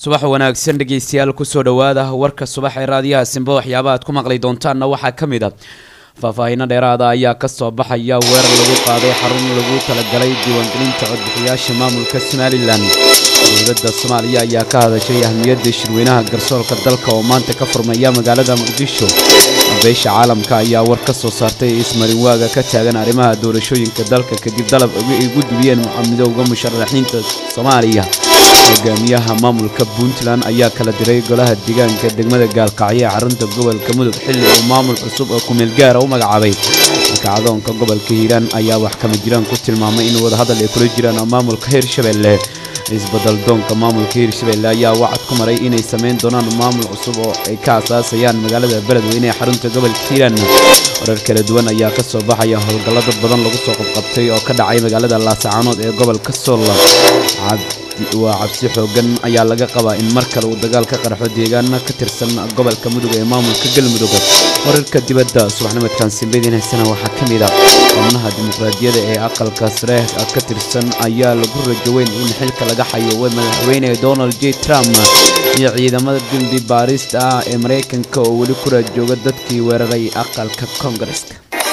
subax wanaagsan dhegeystayaal kusoo dhowaada warka subax ee raadiyaha simba waxyaaba aad ku maqli doontaanna waxaa ka mid a faahfaahiino dheeraada ayaa kasoo baxaya weerar lagu qaaday xarun lagu talagalay diiwaangelinta codbixiyaasha maamulka somalilan dowladda soomaaliya ayaa ka hadashay ahmiyadda shirweynaha garsoorka dalka oo maanta ka furmaya magaalada muqdisho beesha caalamka ayaa war ka soo saartay ismarinwaaga ka taagan arrimaha doorashooyinka dalka kadib dalab ay gudbiyeen midowga musharaxiinta soomaaliya hogaamiyaha maamulka puntland ayaa kala diray golaha deegaanka degmada gaalkacyo ee xarunta gobolka mudug xilli uu maamul cusub oo kumeel gaara u magacaabay kacdoonka gobolka hiiraan ayaa wax kama jiraan ku tilmaamay in wadahadal ay kula jiraan maamulka hirshabelle isbedel doonka maamulka hirshabelle ayaa wacad ku maray inay samayn doonaan maamul cusub oo ay ka asaasayaan magaalada beledweyne ee xarunta gobolka hiiraan warar kala duwan ayaa ka soo baxaya howlgallo dad badan lagu soo qabqabtay oo ka dhacay magaalada laasacaanood ee gobolka sool waa cabsi xoogan ayaa laga qabaa in mar kale uu dagaal ka qarxo deegaana ka tirsan gobolka mudug ee maamulka galmudug wararka dibadda subaxnimadkan simbeydin haysana waxaa ka mid a xubnaha dimuqraadiyadda ee aqalka sare ka tirsan ayaa lagu rajoweyn in xilka laga xayuubay madaxweyne donald j trump iyo ciidamada dembi baarista ah ee maraykanka oo weli ku raajooga dadkii weeraray aqalka koongareska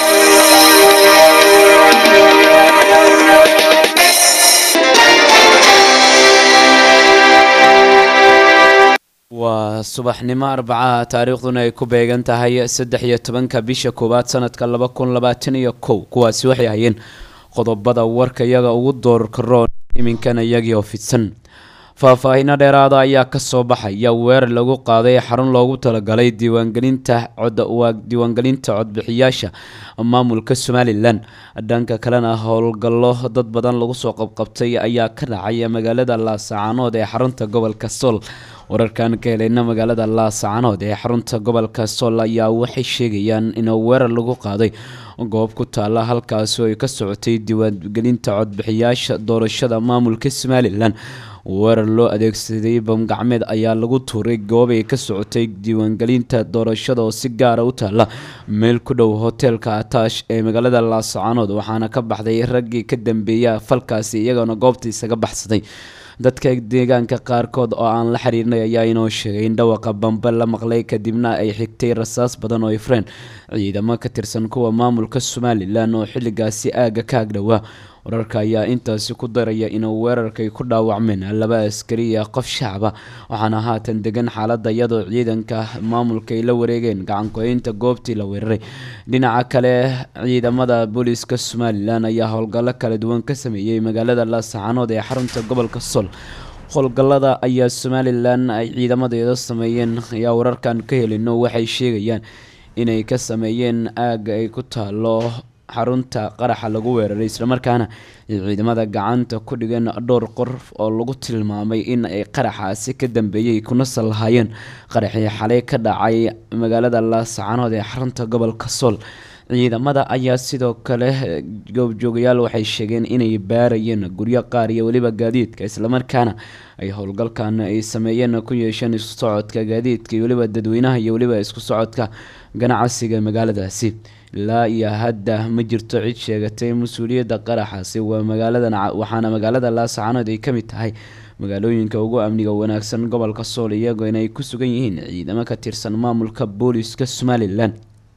waa subaxnimo arbacaha taariikhduna ay ku beegan tahay saddex iyo tobanka bisha koowaad sanadka laba kun labaatan iyo kow kuwaasi waxay hayeen qodobada warka iyaga ugu doorka roon iminkana iyagii oo fidsan faahfaahiino dheeraada ayaa kasoo baxaya weerar lagu qaaday xarun loogu talagalay diiwaangelinta codwaa diiwaangelinta codbixiyaasha maamulka somalilan dhanka kalena howlgallo dad badan lagu soo qabqabtay ayaa ka dhacay magaalada laasacaanood ee xarunta gobolka sool wararkan ka helayna magaalada laasacaanood ee xarunta gobolka sool ayaa waxay sheegayaan in weerar lagu qaaday goob ku taala halkaasi oo ay ka socotay diiwaangelinta codbixiyaasha doorashada maamulka somalilan weerar loo adeegsaday bamgacmeed ayaa lagu tuuray goob ay ka socotay diiwaangelinta doorashada oo si gaara u taala meel ku dhow hoteelka ataash ee magaalada laasacaanood waxaana ka baxday raggii ka dambeeya falkaasi iyagoona goobta isaga baxsaday dadka deegaanka qaarkood oo aan la xiriirnay ayaa inoo sheegay in dhawaqa bambe la maqlay kadibna ay xigtay rasaas badan oo ifreen ciidamo ka tirsan kuwa maamulka somalilan oo xilligaasi aagga ka agdhowaa wararka ayaa intaasi ku daraya inuu weerarkay ku dhaawacmeen laba askari iyo qof shacaba waxaana haatan degan xaaladda iyadoo ciidanka maamulka ay la wareegeen gacanku-eynta goobtii la weeraray dhinaca kale ciidamada booliiska somalilan ayaa howlgallo kala duwan ka sameeyey magaalada laasacaanood ee xarunta gobolka sool howlgallada ayaa somalilan ay ciidamadeeda sameeyeen ayaa wararkan ka helino waxay sheegayaan inay ka sameeyeen aagga ay ku taalo xarunta qaraxa lagu weeraray islamarkaana ay ciidamada gacanta ku dhigeen dhowr qof oo lagu tilmaamay in ay qaraxaasi ka dambeeyey kuna sal lahaayeen qaraxii xalay ka dhacay magaalada laasacanood ee xarunta gobolka sool ciidamada ayaa sidoo kale goobjoogayaal waxay sheegeen inay baarayeen guryo qaar iyo weliba gaadiidka islamarkaana ay howlgalkan ay sameeyeen ku yeesheen isku socodka gaadiidka iyo weliba dadweynaha iyo weliba isku socodka ganacsiga magaaladaasi ilaa iyo hadda ma jirto cid sheegatay mas-uuliyadda qaraxaasi waa magaaladan waxaana magaalada laasacanood ay ka mid tahay magaalooyinka ugu amniga wanaagsan gobolka sool iyagoo inay ku sugan yihiin ciidamo ka tirsan maamulka booliiska somalilan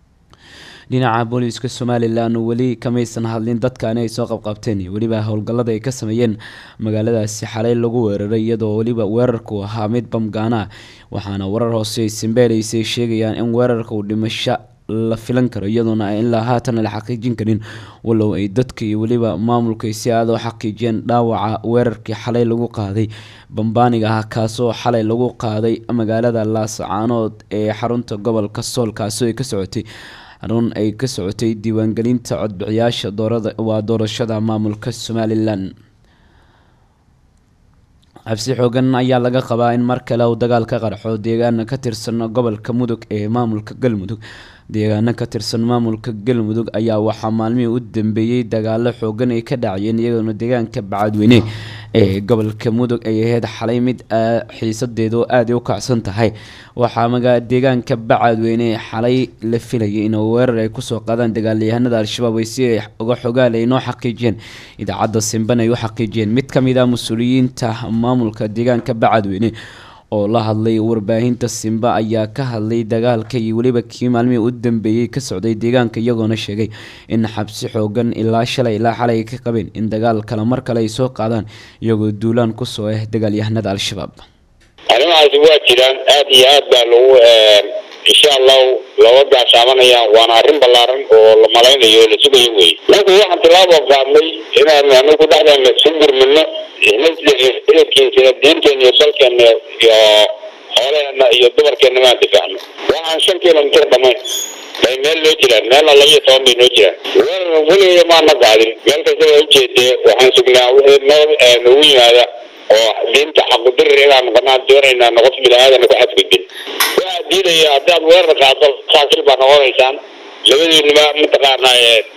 dhinaca booliiska somalilan weli kamaysan hadlin dadkaani ay soo qabqabteen iyo weliba howlgallada ay ka sameeyeen magaaladaasi xalay lagu weeraray iyadoo weliba weerarku ahaa mid bamgaana ah waxaana warar hoose ay simbeelaysay sheegayaan in weerarka uu dhimasho la filan karo iyadoona ilaa haatan la xaqiijin karin walow ay dadka iyo weliba maamulka si aada u xaqiijiyeen dhaawaca weerarkii xalay lagu qaaday bambaaniga ah kaasoo xalay lagu qaaday magaalada laasacaanood ee xarunta gobolka sool kaasoo ay ka socotay xarun ay ka socotay diiwaangelinta codbixiyaasha waa doorashada maamulka somalilan cabsi xoogan ayaa laga qabaa in mar kale uu dagaal ka qarxo deegaana ka tirsan gobolka mudug ee maamulka galmudug deegaano ka tirsan maamulka galmudug ayaa waxaa maalmihii u dambeeyey dagaalo xoogan ay ka dhacayeen iyagoona deegaanka bacadweyne ee gobolka mudug ay ahayd xalay mid xiisadeedu aada u kacsan tahay waxaa deegaanka bacadweyne xalay la filayay in weerar ay kusoo qaadaan dagaalyahanada al-shabaab ay si ay uga xogaal ay noo xaqiijiyeen idaacadda simban ay u xaqiijiyeen mid ka mid ah mas-uuliyiinta maamulka deegaanka bacadweyne oo la hadlay warbaahinta simba ayaa ka hadlay dagaalka iyo weliba kii maalmihii u dambeeyey ka socday deegaanka iyagoona sheegay in xabsi xoogan ilaa shalay ilaa xalay ay ka qabeen in dagaal kale mar kale ay soo qaadaan iyagoo duulaan kusoo ah dagaalyahanada al-shabaab arrimahaasi waa jiraan aada iyo aad baa lagu insha allahu looga gaashaamanayaan waana arrin ballaaran oo la malaynayo oo la sugayo wey marka waxaan tilaabo qaadnay inaan anagu dhexdeena isu gurmino ciidankiisina diinteena iyo dalkeena iyo xoolaheena iyo dumarkeena maan difaacno waxaan shan kilomitir dhamayn bay meel loo jiraan meelna laba iyo toban bay noo jiraan weligeeda maana qaadin meel kasta waa ujeedee waxaan sugnaa wixii noo noogu yimaada oo diinta xaqudirir inaan noqonaan doonaynaa noqof bini-aadana ku xadgudbin waxaa diidaya haddaad weerar qaado saasil baa noqonaysaan labadiinuma mataqaanaa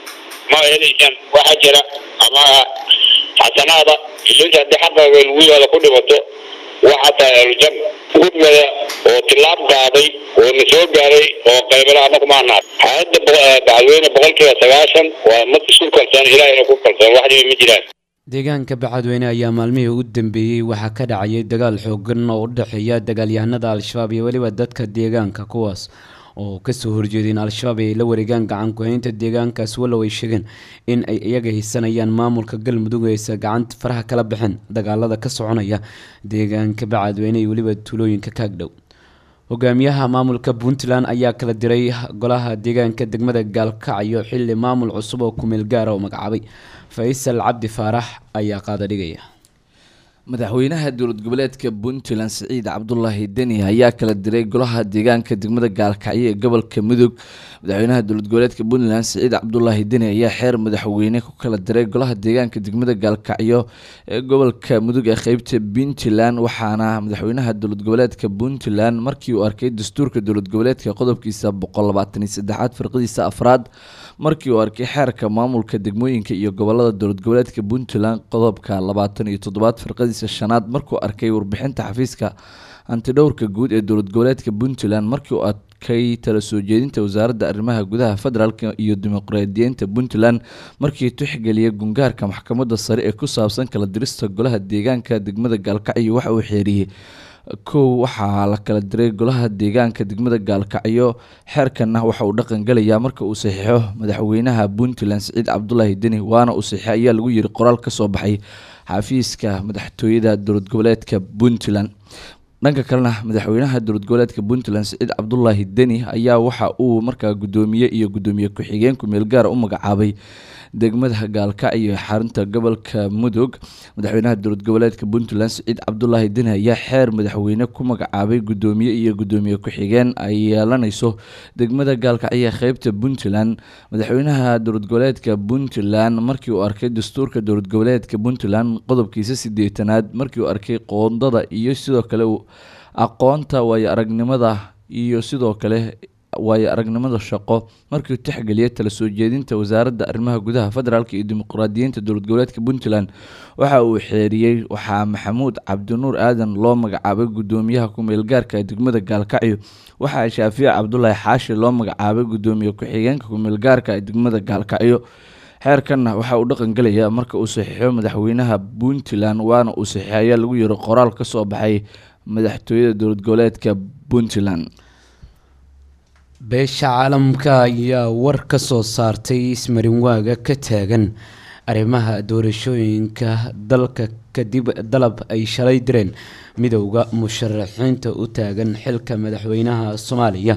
ma helaysaan waxaa jira ama xasanaada ilis haddii xaqaaga lagu yimaado ku dhimato waxaa tahay aljan gudmada oo tilaab qaaday oo na soo gaaray oo qaybala anagu maanaad xaaladda bacadweyne boqolkiiba sagaashan waa mad isku kalsoon ilaahayna ku kalsoon wax dhibi ma jiraan deegaanka bacadweyne ayaa maalmihii u dambeeyey waxaa ka dhacayay dagaal xoogan oo u dhexeeya dagaalyahanada al-shabaab iyo weliba dadka deegaanka kuwaas oo kasoo horjeedeen al-shabaab ay la wareegaan gacan ku-haynta deegaankaas wallow ay sheegeen in ay iyaga haysanayaan maamulka galmudug aysa gacanta faraha kala baxeen dagaalada ka soconaya deegaanka bacadweyne iyo weliba tuulooyinka kaagdhow hogaamiyaha maamulka puntland ayaa kala diray golaha deegaanka degmada gaalkacyo xili maamul cusub oo kumeel gaara oo magacaabay faysal cabdi faarax ayaa qaada dhigaya madaxweynaha dowlad goboleedka puntland siciid cabdulaahi deni ayaa kala diray golaha deegaanka degmada gaalkacyo ee gobolka mudug madaxweynaha dowlad goboleedka puntland siciid cabdulaahi deni ayaa xeer madaxweyne ku kala diray golaha deegaanka degmada gaalkacyo ee gobolka mudug ee qeybta puntland waxaana madaxweynaha dowlad goboleedka puntland markii uu arkay dastuurka dowlad goboleedka qodobkiisa boqol labaatan iyo saddexaad firqadiisa afraad markii uu arkay xeerka maamulka degmooyinka iyo gobolada dowlad goboleedka puntland qodobka labaatan iyo toddobaad firqadiisa shanaad markuu arkay warbixinta xafiiska antidhowrka guud ee dowlad goboleedka puntland markii uu arkay tala soo jeedinta wasaaradda arrimaha gudaha federaalk iyo dimuqraadiyiinta puntland markii tixgeliyay gungaarka maxkamadda sare ee ku saabsan kala dirista golaha deegaanka degmada gaalkacyo waxa uu xeeriyey kow waxaa la kala diray golaha deegaanka degmada gaalkacyo xeerkanna waxa uu dhaqan galayaa marka uu saxiixo madaxweynaha puntland siciid cabdulaahi deni waana uu saxiixo ayaa lagu yiri qoraal ka soo baxay xafiiska madaxtooyada dowlad goboleedka puntland dhanka kalena madaxweynaha dowlad goboleedka puntland siciid cabdulaahi deni ayaa waxa uu markaa gudoomiye iyo gudoomiye ku-xigeen kumeel gaara u magacaabay degmada gaalkacyo xarunta gobolka mudug madaxweynaha dowlad goboleedka puntland siciid cabdulaahi deni ayaa xeer madaxweyne ku magacaabay gudoomiye iyo gudoomiye ku-xigeen ay yeelanayso degmada gaalkacyo qeybta puntland madaxweynaha dowlad goboleedka puntland markii uu arkay dastuurka dowlad goboleedka puntland qodobkiisa sideetanaad markii uu arkay qoondada iyo sidoo kale aqoonta waayo aragnimada iyo sidoo kale waayo aragnimada shaqo markii uu tixgeliyay tala soo jeedinta wasaaradda arrimaha gudaha federaalk iyo dimuqraadiyiinta dowlad goboleedka puntland waxa uu xeeriyey waxaa maxamuud cabdinuur aadan loo magacaabay gudoomiyaha ku-meelgaarka degmada gaalkacyo waxaa shaafiic cabdulaahi xaashi loo magacaabay gudoomiye ku-xigeenka ku-meelgaarka ee degmada gaalkacyo xeerkanna waxa uu dhaqan gelayaa marka uu saxiixo madaxweynaha puntland waana uu saxiixo ayaa lagu yiri qoraal ka soo baxay madaxtooyada dowlad goboleedka puntland beesha caalamka ayaa war ka soo saartay ismarinwaaga ka taagan arrimaha doorashooyinka dalka kadib dalab ay shalay direen midowda musharaxiinta u taagan xilka madaxweynaha soomaaliya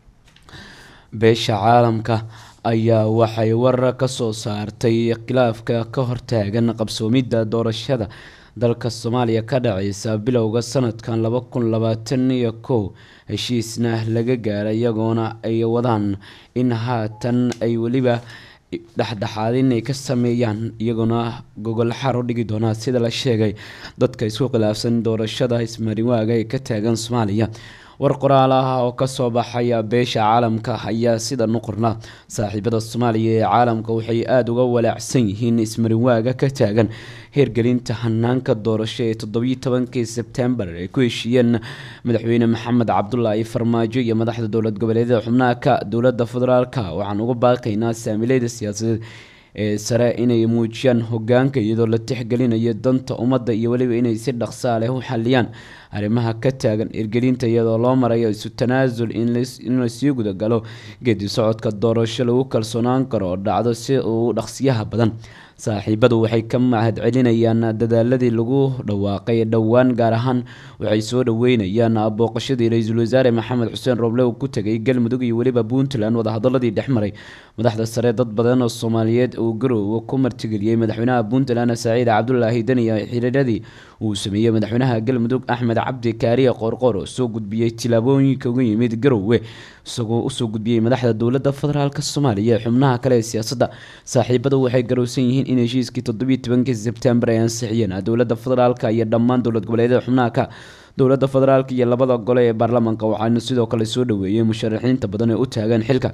beesha caalamka ayaa waxay war ka soo saartay khilaafka ka hortaagan qabsoomidda doorashada dalka soomaaliya ka dhaceysa bilowga sanadkan laba kun labaatan iyo kow heshiisna laga gaaray iyagoona ay wadaan in haatan ay weliba dhexdhexaadin ay ka sameeyaan iyagoona gogol xar u dhigi doonaa sida la sheegay dadka isku khilaafsan doorashada ismarinwaaga ee ka taagan soomaaliya war qoraal ah oo kasoo baxaya beesha caalamka ayaa sida nuqorna saaxiibada soomaaliya ee caalamka waxay aada uga walaacsan yihiin ismarinwaaga ka taagan heergelinta hanaanka doorasho ee toddobiyi tobankii sebtembar ay ku heshiiyeen madaxweyne maxamed cabdulaahi farmaajo iyo madaxda dowlad goboleedyada xubnaha ka dowlada federaalka waxaan uga baaqaynaa saamileyda siyaasadeed ee sare inay muujiyaan hogaanka iyadoo la tixgelinayo danta ummadda iyo weliba inay si dhaqsaa leh u xaliyaan arrimaha ka taagan irgelinta iyadoo loo marayo isu tanaasul in lasii gudagalo geedi socodka doorasho lagu kalsoonaan karo oo dhacdo si uu dhaqsiyaha badan saaxiibadu waxay ka mahad celinayaan dadaaladii lagu dhawaaqay dhowaan gaar ahaan waxay soo dhaweynayaan booqashadii ra-iisul wasaare maxamed xuseen roble uu ku tegay galmudug iyo weliba puntland wadahadaladii dhexmaray madaxda sare dad badan oo soomaaliyeed uu garoowe ku martigeliyey madaxweynaha puntland saciid cabdulaahi daniya xiriiradii uu sameeyey madaxweynaha galmudug axmed cabdi kaariye qoorqoor oo soo gudbiyey tilaabooyinka uga yimid garoowe isagoo usoo gudbiyey madaxda dowlada federaalk soomaaliya ee xubnaha kale ee siyaasadda saaxiibadu waxay garowsan yihiin in heshiiskii toddobiiy tobankii sebtembar ay ansixiyeen dowlada federaalk iyo dhammaan dowlad goboleedyada xubnaha ka dowlada federaalk iyo labada gole ee baarlamaanka waxaana sidoo kale soo dhaweeyey musharaxiinta badan ee u taagan xilka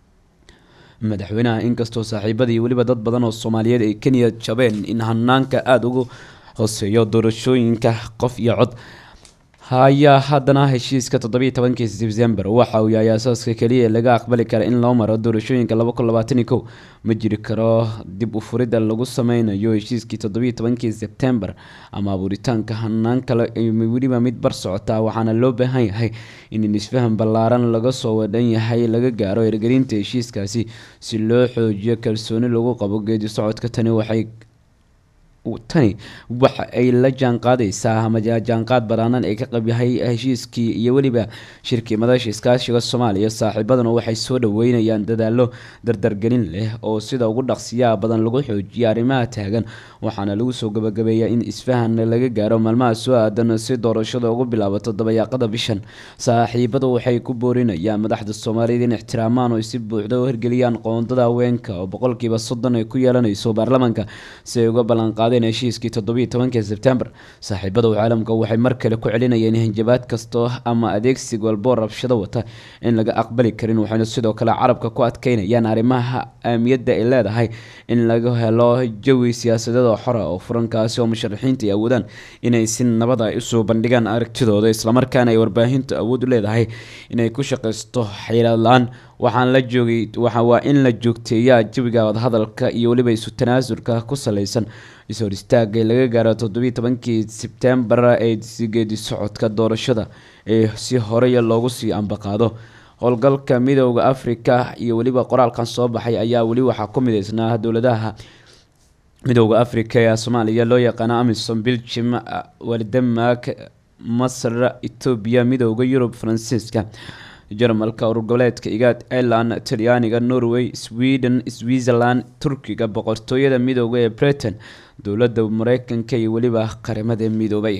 madaxweynaha inkastoo saaxiibadii weliba dad badan oo soomaaliyeed ay kenya jabeen in hanaanka aada ugu hooseeyo doorashooyinka qof iyo cod hayaa haddana heshiiska toddobiiy tobankii sebtembar waxa uu yahay asaaska keliya ee laga aqbali kara in loo maro doorashooyinka laba kun labaatani kow ma jiri karo dib u furidda lagu sameynayo heshiiskii toddobiiy tobankii sebtembar ama abuuritaanka hanaan kale weliba mid bar socotaa waxaana loo baahan yahay in isfahan ballaaran laga soo wadhan yahay laga gaaro ergelinta heshiiskaasi si loo xoojiyo kalsooni lagu qabo geedi socodka tani waxay tani waxa ay la jaanqaadaysaa ama jaanqaad badaanan ee ka qabyahay heshiiskii iyo weliba shirkii madasha iskaashiga soomaaliya saaxiibaduna waxay soo dhaweynayaan dadaalo dardargelin leh oo sida ugu dhaqsiyaha badan lagu xoojiya arrimaha taagan waxaana lagu soo gabagabeeyaa in isfahan laga gaaro maalmaha soo aadan si doorashada ugu bilaabato dabayaaqada bishan saaxiibadu waxay ku boorinayaan madaxda soomaaliyeed in ixtiraamaan oo si buuxda u hirgeliyaan qoondada haweenka oo boqolkiiba soddon ay ku yeelanayso baarlamaanka si ay uga ballanqaad heshiiskii toddobiiy tobankii sebtembar saaxiibada caalamka waxay mar kale ku celinayeen hanjabaad kastoo ama adeegsi walboo rabshado wata in laga aqbali karin waxayna sidoo kale carabka ku adkeynayaan arrimaha ahamiyadda ay leedahay in laga helo jawi siyaasadeed oo xora oo furankaasi oo musharaxiinta ay awoodaan inay si nabada usoo bandhigaan aragtidooda islamarkaana ay warbaahintu awood u leedahay inay ku shaqaysto xeelad la-aan waxaan la joogay waa in la joogteeyaa jawiga wadahadalka iyo weliba isu tanaasulka ku saleysan is-hor istaaga laga gaaro toddobiiy tobankii sebtembar ee geedi socodka doorashada ee si horey loogu sii ambaqaado howlgalka midooda afrika iyo weliba qoraalkan soo baxay ayaa weli waxaa ku mideysnaa dowladaha midooda afrika ee soomaaliya loo yaqaano amisom belgium denmark masr etoobiya midooda yurub faransiiska jarmalka urur goboleedka igaad ireland talyaaniga norway sweden switzerland turkiga boqortooyada midooda ee britain dowladda mareykanka iyo weliba qaramada midoobay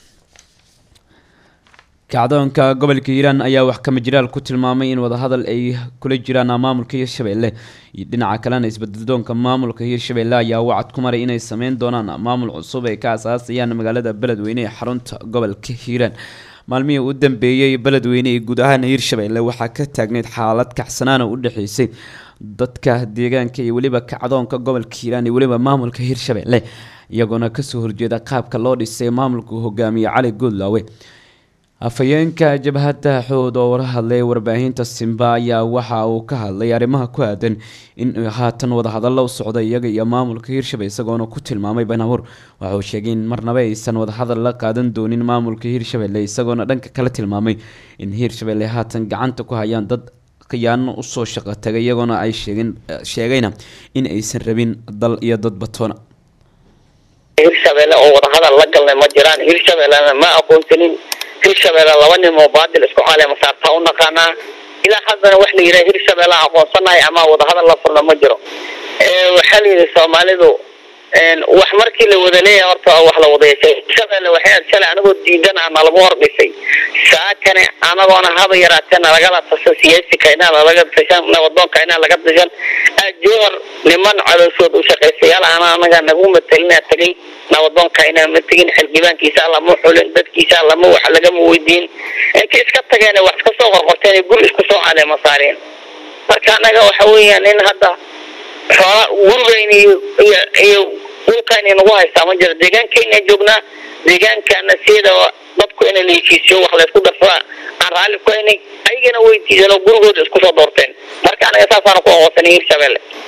kacdoonka gobolka hiiraan ayaa wax kama jiraal ku tilmaamay in wadahadal ay kula jiraan maamulka hiirshabelle iyo dhinaca kalena isbeddeldoonka maamulka hiirshabelle ayaa wacad ku maray inay sameyn doonaan maamul cusub ay ka asaasayaan magaalada beledweyne ee xarunta gobolka hiiraan maalmihii u dambeeyey beledweyne ee guud ahaan hiirshabelle waxaa ka taagneyd xaalad kacsanaana u dhexeysay dadka deegaanka iyo weliba kacdoonka gobolka hiiraan iyo weliba maamulka hiirshabelle iyagoona kasoo horjeeda qaabka loo dhisay maamulka hogaamiye cali goodlaawe afhayeenka jabhadda xood oo wara hadlay warbaahinta simba ayaa waxa uu ka hadlay arrimaha ku aadan in haatan wadahadallo u socda iyaga iyo maamulka hiirshabelle isagoona ku tilmaamay banabuur waxauu sheegay in marnaba aysan wadahadal la qaadan doonin maamulka hiirshabelle isagoona dhanka kale tilmaamay in hiirshabelle haatan gacanta ku hayaan dad khiyaano usoo shaqo tagay iyagoona ay sheegin sheegayna in aysan rabin dal iyo dad batoona hiirshabelle oo wadahadal la galnay ma jiraan hiirshabellena ma aqoonsanin hirshabelle laba nin oo baadil isku caleema saartaa u naqaanaa ilaa haddana wax la yidhaha hirshabelle aqoonsanahay ama wadahadal la furna ma jiro waxaa la yidhi soomaalidu wax markii la wada leeyahay horta wax la wada yeeshay hirshabelle waxay aad shalay anagoo diidan ah nalagu hordhisay saakane anagoona haba yaraatee nalagala tashan siyaasika inaa lalaga tashan nabadoonka inaa laga tashan jowhar niman calooshood u shaqaystayaal ana anaga nagu matelina tagay nabadoonka inaan ma tegin xildhibaankiisa lama xulin dadkiisa lama wax lagama weydiin inta iska tageen wax iska soo qorqorteen guri isku soo caleema saareen marka anaga waxa weeyaan in hadda xoola gurigayna iyo iyo dhulkayna nagu haystaa ma jiro deegaankayna joognaa deegaankana sida dadku in la heshiisiyo wax laysku darsaa aan raalli ku haynay ayagana way diideen oo gurigooda isku soo doorteen marka anaga saasaan ku aqoonsanay hiirshabelle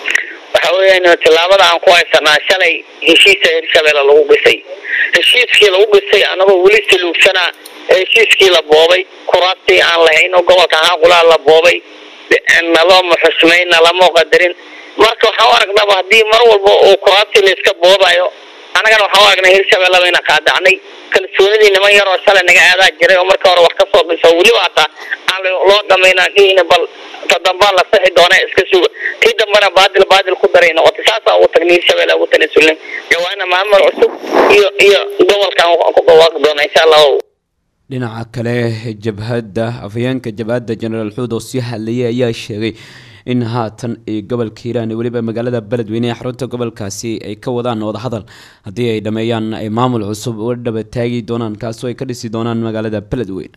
waxa weeyaan tillaabada aan ku haysanaa shalay heshiisa hirshabeelle lagu dhisay heshiiskii lagu dhisay anagoo weli saluugsanaa heshiiskii la boobay kuraastii aan lahayn oo gobolka haaqulaa la boobay nalooma xusmayn nalama qadarin marka waxaan u aragnaba haddii mar walba uu kuraastii la iska boobayo annagana waxaan u aragnay hirshabeelle bayna qaadacnay kalsoonidii niman yaroo shalay naga aadaa jiray oo marka hore wax ka soo dhiso weliba hataa aan loo dhamaynaan dhihina bal ta dambaa la sixi doona iska suga tii dambana baadil baadil ku daray noqotay saasaa ugu tagnay hirshabeelle ugu tanasulnay jawaana maamul cusub iyo iyo gobolkan ku dhawaaqi doona insha allahu dhinaca kale jabhadda afhayeenka jabhadda jenaraal xuud oo sii hadlayay ayaa sheegay in haatan ay gobolka hiiraan weliba magaalada beledweyne ee xarunta gobolkaasi ay ka wadaan wadahadal haddii ay dhameeyaan ay maamul cusub uga dhaba taagi doonaan kaasoo ay ka dhisi doonaan magaalada beledweyne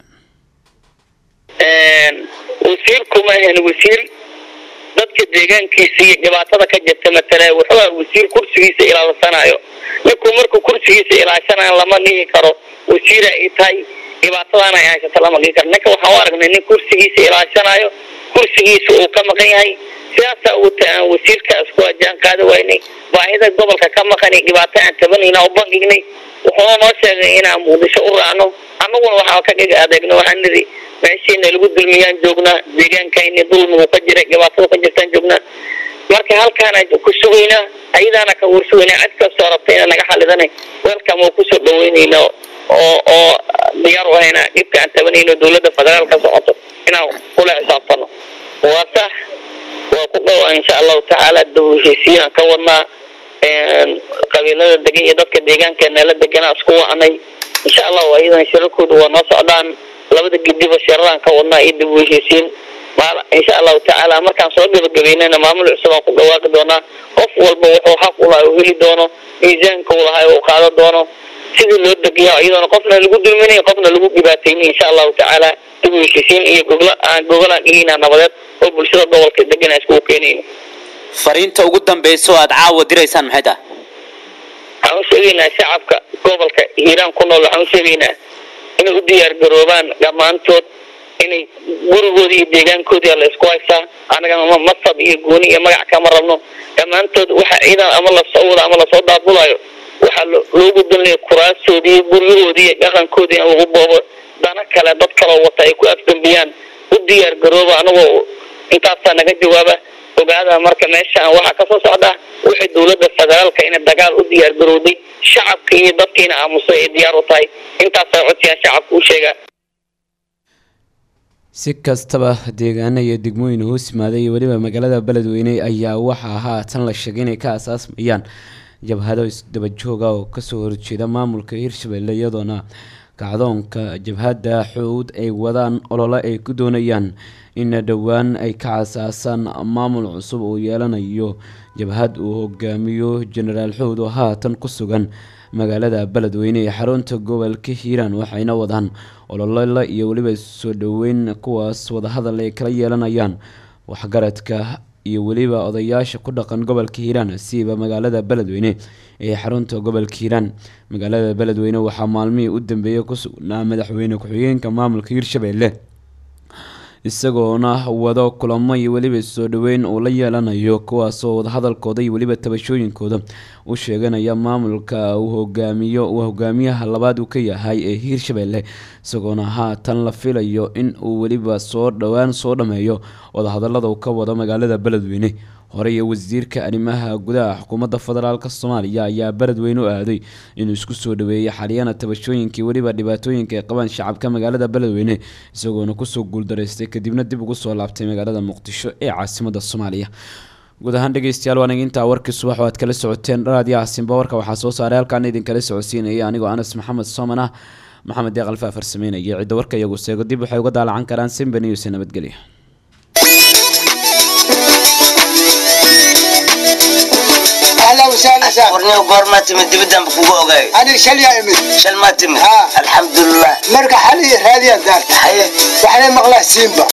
wasiirku ma ahan wasiir dadka deegaankiisa iyo dhibaatada ka jirta matala wuxuu aha wasiir kursigiisa ilaalsanayo ninkuu markuu kursigiisa ilaashanayo lama dhihi karo wasiira ay tahay dhibaatadana ay haysato lama dhihi karo ninka waxaan u aragnay nin kursigiisa ilaashanayo kursigiisa uu ka maqan yahay sidaasaa uta aan wasiirkaas ku ajaan qaadi waynay baahida gobolka ka maqan iyo dhibaato aan tabanayna u bangignay wuxuuna noo sheegay inaan muqdisho u raacno annaguna waxaa ka dhiga adeegno waxaan nidhi meeshiina lagu dulmiyaan joognaa deegaankayni dulmigu ka jiray dhibaatada ka jirtaan joognaa marka halkaana ku sugaynaa ayadaana ka warsugaynaa cid kastoo rabta inaa naga xalidanay welcome oo kusoo dhaweynayna oo oo diyaar u hayna dhibka aan tabanayno dowladda federaalka socoto inaan kula xisaabtano waa sax waa ku dhowaa insha allahu tacaala dib u heshiisiin aan ka wadnaa qabiilada degan iyo dadka deegaankeena deganaa isku wacnay insha allahu ayadan shirarkooda waa noo socdaan labada gidiba shiraraan ka wadnaa iyo dib u heshiisiin insha allahu tacaala markaan soo gabagabeynana maamul cusub aan ku dhawaaqi doonaa qof walba wuxuu xaq u lahay u heli doono miisaanka u lahay uu qaado doono sidii loo degayo iyadoona qofna lagu dulminayo qofna lagu dhibaataynayo insha allahu tacaala dib u heshiisiin iyo gogla aan gogolaan dhigayna nabadeed oo bulshada gobolka degana iskugu keenayno fariinta ugu dambeysa oo aad caawa diraysaan maxay tahay waxaan u sheegaynaa shacabka gobolka hiiraan ku nool waxaan u sheegaynaa inay u diyaar garoobaan dhammaantood inay gurigoodii iyo deegaankoodii la isku haysaa anagana masab iyo gooni iyo magac kama rabno dhammaantood waxa ciidan ama lasoo wada ama lasoo daabulayo waxaa loogu dalnaya kuraastoodii guryahoodii iyo dhaqankoodii in lagu boobo dana kale dad kaloo wata ay ku afdambiyaan u diyaar garooba anagoo intaasaa naga jawaaba ogaada marka meeshaan waxaa kasoo socda wixii dowladda federaalka inay dagaal u diyaar garowday shacabka iyo dadkiina aamusay ay diyaar u tahay intaasaa codsiyaa shacabka u sheega si kastaba deegaano iyo degmooyin hoos yimaaday iyo weliba magaalada beledweyne ayaa waxaa haatan la sheegay inay ka asaasmayaan jabhado isdabajooga oo kasoo horjeeda maamulka hirshabelle iyadoona kacdoonka jabhadda xuud ay wadaan olole ay ku doonayaan in dhowaan ay ka casaasaan maamul cusub uu yeelanayo jabhad uu hogaamiyo jenaraal xuud oo haatan ku sugan magaalada beledweyne ee xarunta gobolka hiiraan waxayna wadaan ololele iyo weliba soo dhoweyn kuwaas wadahadal ay kala yeelanayaan waxgaradka iyo weliba odayaasha ku dhaqan gobolka hiiraan siiba magaalada beledweyne ee xarunta gobolka hiiraan magaalada beledweyne waxaa maalmihii u dambeeyay ku sugnaa madaxweyne ku-xigeenka maamulka hiirshabelle isagoona wado kulamo iyo weliba soo dhoweyn uu la yeelanayo kuwaasoo wadahadalkooda iyo weliba tabashooyinkooda u sheeganaya maamulka uu hogaamiyo uu hogaamiyaha labaad uu ka yahay ee hiirshabelle isagoona haatan la filayo in uu weliba soo dhowaan soo dhameeyo wadahadalada uu ka wado magaalada beledweyne hore iyo wasiirka arrimaha gudaha xukuumadda federaalk soomaaliya ayaa beledweyne u aaday inuu isku soo dhaweeyay xaliyana tabashooyinkii weliba dhibaatooyinka ay qabaan shacabka magaalada beledweyne isagoona kusoo guuldaraystay kadibna dib ugu soo laabtay magaalada muqdisho ee caasimada soomaaliya guud ahaan dhegeystayaal waan intaa warkii subax oo aad kala socoteen dharaadii caasimba warka waxaa soo saaray halkaan idinkala socodsiinaya anigoo anas maxamed sooman ah maxamed deeq alfa farsameynaya cidda warka iyagu seego dib waxay uga daalacan karaan simba news nabadgelya اهلا وسهلا وسهلا warniyo goormaa timid dibidaan kugu ogaay انا شل يا امي shal maa timid ها. alxamdulilah مرقى حالي هذه الدار haye وحنا مغلاه سيمبا